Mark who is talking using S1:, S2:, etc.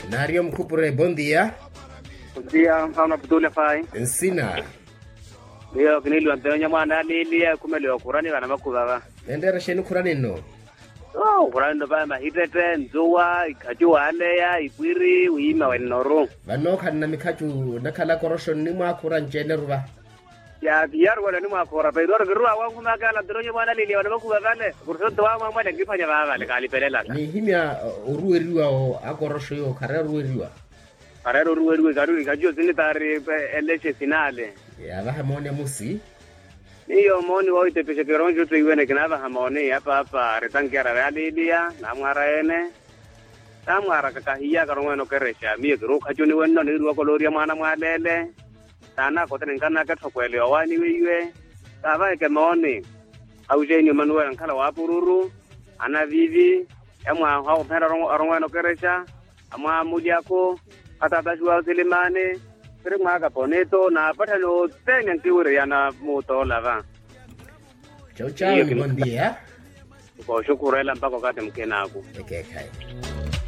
S1: Nario Mkupure, bom dia.
S2: Bom dia, mfano Abdullah Fai.
S1: Nsina.
S2: Ndio kinili wantenya mwana lili kumele kurani kana makubaba.
S1: Endera sheni kurani no.
S2: Oh, kurani ndo ba mahitete nzuwa ikaju aleya ibwiri uima wenoro.
S1: Vanoka na mikaju nakala korosho ni mwakura njene ruva.
S2: Ya biyar wala ni mwakora pe dor girwa wangu magala dronye mwana lili wana makubaba le. Kurso wa mama le ngifanya baba le kali pelela.
S1: Ni himya uh, urueriwa o akorosho yo kare rueriwa.
S2: Karero ruwe ruwe garu ikaju zini tari eleche finale.
S1: Ya vaha mone musi.
S2: Iyo moni wa ite peshe kironjo tu iwene kinava hamoni hapa hapa retangiara realilia na mwara ene. Na mwara kakahiya karongweno keresha miye kiru kachuni wenno ni ruwa koloria mwana mwalele. Tana kote nkana ketho kwele wani wiwe. Tava ke moni. Aujeni manuel nkala wa pururu. Ana vivi. Emwa hao pera rongweno keresha. Amwa muliako. Atatashua silimane. Kiri mwaka poneto na patano tenya nkiwire yana mutola va.
S1: Chau chau,
S2: Iyo,
S1: bom dia.
S2: Ko shukurela mpaka wakati mkenaku.
S1: Eke kai.